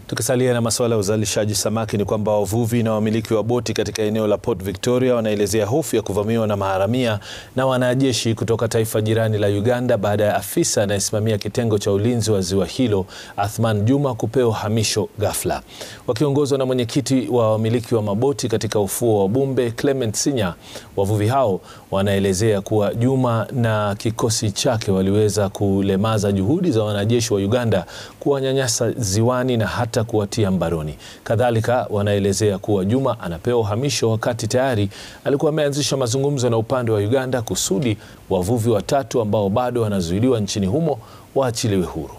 Tukisalia na masuala ya uzalishaji samaki ni kwamba wavuvi na wamiliki wa boti katika eneo la Port Victoria wanaelezea hofu ya kuvamiwa na maharamia na wanajeshi kutoka taifa jirani la Uganda baada ya afisa anayesimamia kitengo cha ulinzi wa ziwa hilo Athman Juma kupewa uhamisho ghafla. Wakiongozwa na mwenyekiti wa wamiliki wa maboti katika ufuo wa Bumbe Clement Sinya, wavuvi hao wanaelezea kuwa Juma na kikosi chake waliweza kulemaza juhudi za wanajeshi wa Uganda kuwanyanyasa ziwani na hata kuwatia mbaroni. Kadhalika wanaelezea kuwa Juma anapewa uhamisho wakati tayari alikuwa ameanzisha mazungumzo na upande wa Uganda kusudi wavuvi watatu ambao bado wanazuiliwa nchini humo waachiliwe huru.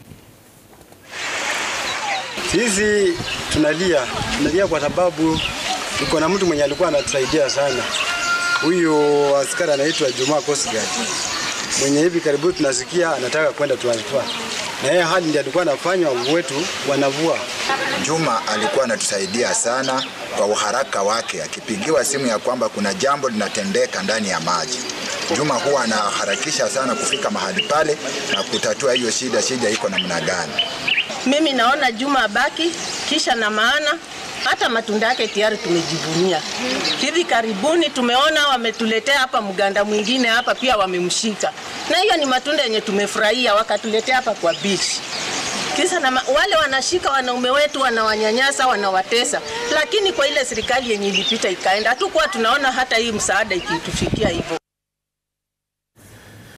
Sisi tunalia, tunalia kwa sababu tuko na mtu mwenye alikuwa anatusaidia sana. Huyu askari anaitwa Juma Coast Guard mwenye hivi karibuni tunasikia anataka kwenda transfer, na yeye hali ndiye alikuwa anafanya wetu wanavua. Juma alikuwa anatusaidia sana kwa uharaka wake, akipigiwa simu ya kwamba kuna jambo linatendeka ndani ya maji. Juma huwa anaharakisha sana kufika mahali pale na kutatua hiyo shida, shida iko namna gani. Mimi naona Juma abaki kisha na maana hata matunda yake tayari tumejivunia. Hivi karibuni tumeona wametuletea hapa mganda mwingine hapa pia wamemshika, na hiyo ni matunda yenye tumefurahia, wakatuletea hapa kwa beach. Kisa na wale wanashika wanaume wetu wanawanyanyasa, wanawatesa, lakini kwa ile serikali yenye ilipita ikaenda, hatukuwa tunaona hata hii msaada ikitufikia hivyo.